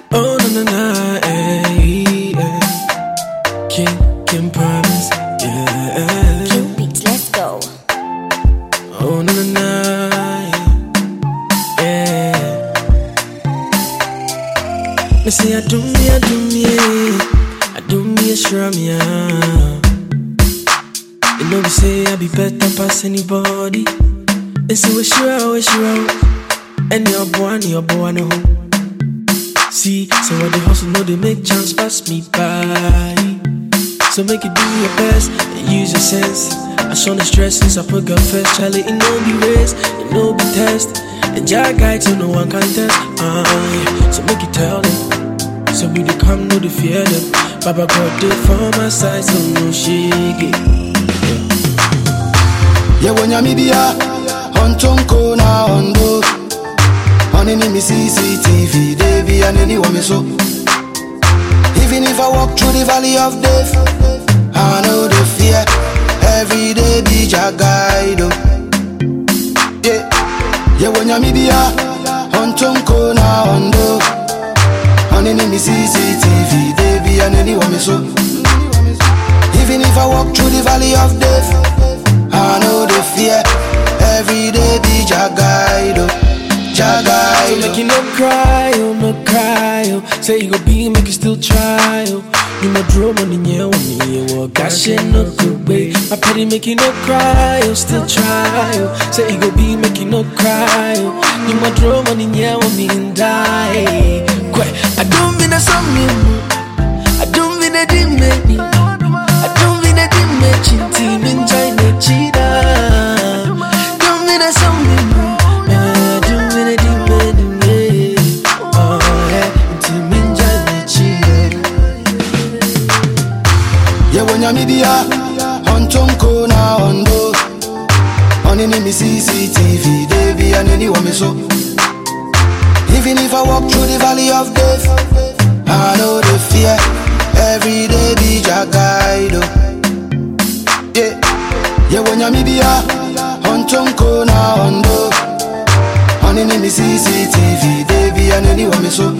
Oh na na na, eh, eh. King, King promise, yeah. King Beats, let's go. Oh na na na, yeah. Me say I do me, I do me, I do me a shrum, yeah. You know we say I be better pass anybody. And so we sure, we sure, and your boy, and your boy, no. See, so what the hustle know they make chance pass me by. So make you do your best and use your sense. I show the stress since I put God first. Charlie, it no be race, it no be test. And Jah guide so no one can test. Uh, yeah. So make you tell them. So we dey come, no the fear them. Baba God did for my side, so no shake it. yewe nyamibia ontonko na ondo onini mi cctv debi aneni wame so even if i walk through the valley of death i know the fear every day be jagaido yeah yewe nyamibia ontonko na ondo onini mi cctv debi aneni wame so even if i walk through the valley of death I know the fear. Every day be Jagaido. So make you Jagaido. no cry, oh no cry, oh. Say you go be, make you still try, oh. You my drum on the yeah, on me, oh. Gosh, shit, no good way. My pity make you no cry, oh. Still try, oh. Say you go be, make you no cry, oh. You my drum on the yeah, on me and die. Quite, I don't mean a song, I don't mean a dimmy. I don't mean a dimmy, team in China, cheetah. Don't mean a song, I don't mean a dimmy. Oh, yeah, team in China, cheetah. yewe nyamibia ontonko na ondo onini mi cctv debi aneni wame so even if i walk through the valley of death i know the fear every day be jagaido yeah yewe nyamibia ontonko na ondo onini mi cctv debi aneni wame so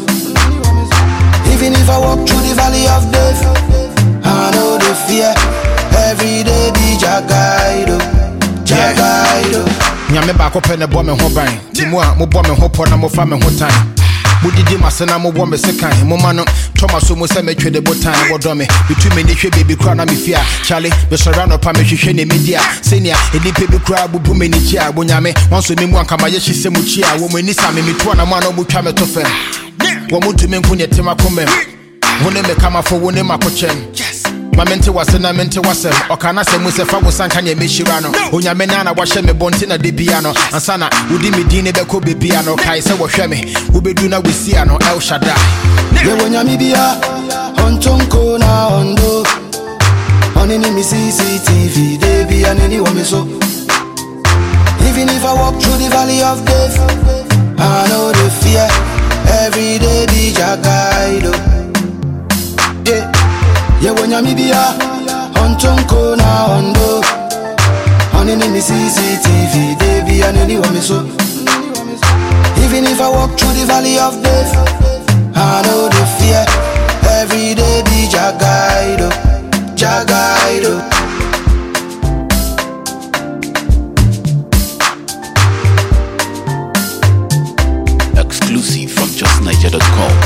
Even if I walk through the valley of death, I know the fear. Every day be Jagaido, Jagaido. nyame baako pɛ ne bɔ me ho ban nti mu a mobɔ me ho pɔ na mofa me ho tan modidi mase na mobɔ me se kan moma no tɔma so mu sɛ metwe de botan wɔdɔ me metu m'ani hwɛ baabi kora na mefie a kyale mesɔre anɔpa mehwehwɛ ne medi a sɛnea nnipa bi koraa bubu m'ani kyi a bonyame wanso me mu ankamayɛ hye sɛ mu kyi a wɔ mu ani sa me metoa na mu a na ɔmotwa me to fam wɔ mo ntumi nko neɛ tem akomam wo ne me kamafo wo ne makokyɛm ma mente wase na mente wasɛm ɔka na sɛ mu sɛ fa wo sanka neɛ mɛhyira no onyame na na wahyɛ me bɔnte na de bia no ansa na wodi me din ne bɛkɔ bebia no kae sɛ wɔhwɛ me wobɛdu na wɔsia no el shada Yewe nyamibia, ontonko na ondo. Onini mi CCTV, debi aneni wame so. Even if I walk through the valley of death, I know the fear. Every day be Jagaido. Yeah. Yewe nyamibia, ontonko na ondo. Onini mi CCTV, debi aneni wame so. Even if I walk through the valley of death, I know the fear. Every day be Jagaido, Jagaido. Exclusive from justniger.com.